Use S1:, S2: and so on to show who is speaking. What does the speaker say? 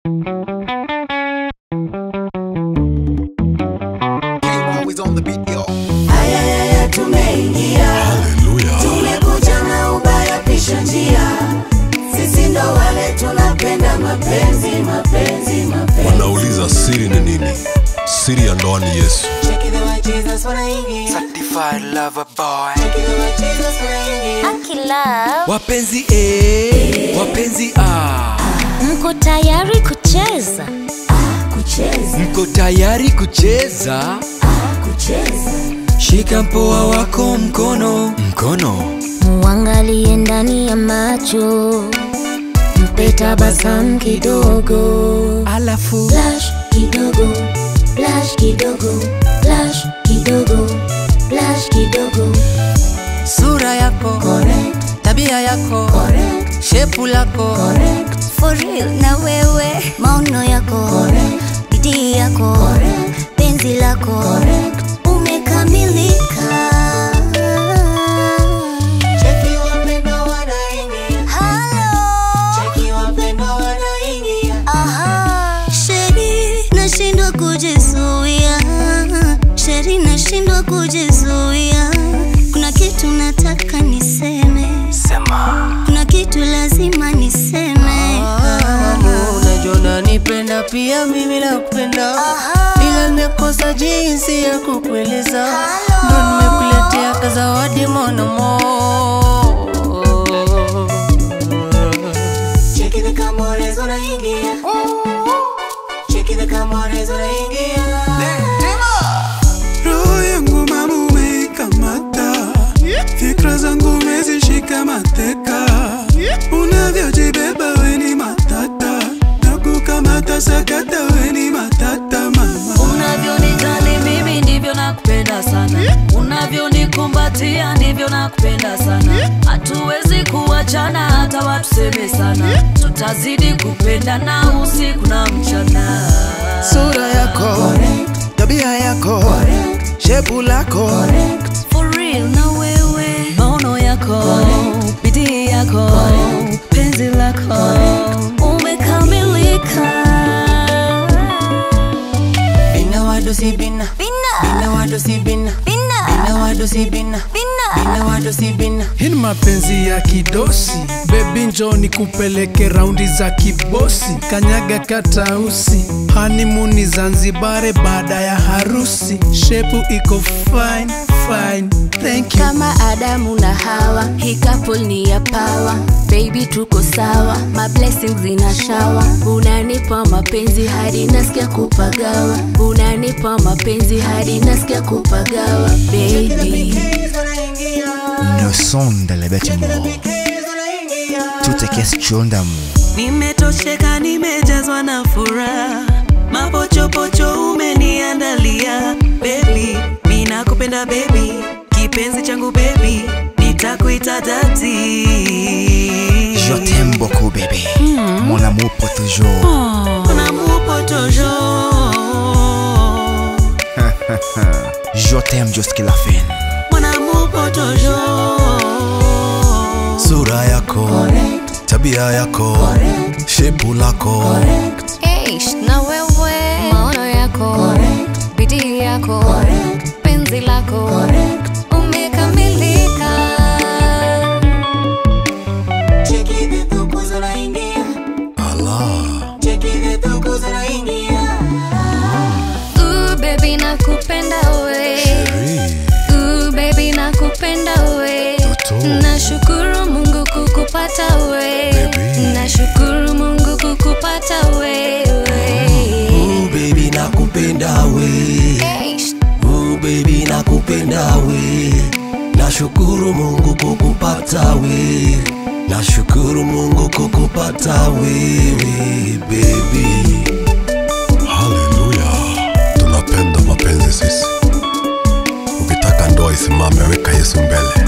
S1: Always on the beat, yo.
S2: Ayayaya, tumeingia
S3: Haleluya.
S2: tumekuja na ubaya pisha njia sisi ndo wale tunapenda mapenzi mapenzi mapenzi
S3: Wanauliza siri ni nini? Siri ya ndoa ni Yesu.
S2: Check it the way Jesus wanaingia
S1: Certified lover boy.
S2: Check it the way Jesus wanaingia
S4: Akila,
S5: wapenzi A, wapenzi A,
S4: mko tayari kucheza?
S2: kucheza
S5: mko tayari kucheza?
S2: kucheza
S5: Shika mpoa wako mkono mkono,
S4: Muangalie ndani ya macho, mpe tabasamu kidogo,
S5: alafu
S4: flash kidogo, flash kidogo, flash kidogo, flash kidogo.
S6: sura yako
S2: correct
S6: tabia yako
S2: correct
S6: shepu lako
S2: correct
S4: For real na wewe, maono yako,
S2: correct
S4: bidii yako,
S2: correct
S4: penzi lako,
S2: correct
S4: umekamilika.
S2: Cheki wapendo wanaingia
S4: Hello.
S2: Cheki wapendo wanaingia
S4: Aha. Sheri nashindwa kujizuia, Sheri nashindwa kujizuia. Kuna kitu nataka niseme,
S1: Sema.
S4: kuna kitu lazima niseme.
S6: unajua unanipenda pia mimi nakupenda ila nimekosa jinsi ya kukueleza ndo nimekuletea kazawadi monamo
S2: Cheki the Camores wanaingia Cheki the Camores wanaingia
S7: roho yangu mama umeikamata fikra zangu umezishika mateka unavyojibeba weni matata na kukamata sakata weni matata mama
S8: unavyonijali mimi ndivyo nakupenda sana unavyonikumbatia ndivyo nakupenda sana hatuwezi kuachana hata watuseme sana tutazidi kupendana usiku na mchana
S5: sura yako, tabia yako, shepu lako,
S8: For real na wewe maono yako bidii yako penzi lako umekamilika
S6: bina wadosi bina bina wadosi bina bina wadosi bina bina wadosi bina
S7: hii ni mapenzi ya kidosi bebi njo ni kupeleke raundi za kibosi kanyaga katausi hanimuni zanzibare baada ya harusi shepu iko fine fine thank you
S8: kama adamu na hawa hii couple ni ya pawa baby tuko sawa my blessings zina shawa unanipa mapenzi hadi nasikia kupagawa unanipa mapenzi hadi nasikia kupagawa baby
S9: Nous sommes dans les bâtiments. Tout est question d'amour.
S6: nimetosheka nimejazwa na furaha mapochopocho umeniandalia bebi minakupenda bebi kipenzi changu bebi nitakuita dati
S9: Je t'aime beaucoup, bébé. Mon amour pour toujours.
S6: Mon amour pour toujours
S9: Je t'aime jusqu'à la fin.
S6: Mon amour pour toujours
S3: Sura yako, tabia yako, shepu lako.
S4: Eish, na wewe, maono yako, bidii yako, penzi lako, umekamilika.
S2: Cheki the tukus wanaingia
S3: Allah.
S2: Cheki the tukus wanaingia
S4: Ooh, baby nakupenda we.
S3: Sheri.
S4: Ooh, baby nakupenda we.
S3: Toto.
S4: Nashukuru Mungu kukupata we.
S3: Baby.
S4: Nashukuru Mungu kukupata wewe.
S5: Ooh, baby nakupenda we,
S4: Eish,
S5: Ooh, baby nakupenda we, nashukuru Mungu kukupata we, nashukuru Mungu kukupata wewe baby.
S3: Haleluya. Tunapenda mapenzi sisi. Ukitaka ndoa isimame, weka Yesu mbele.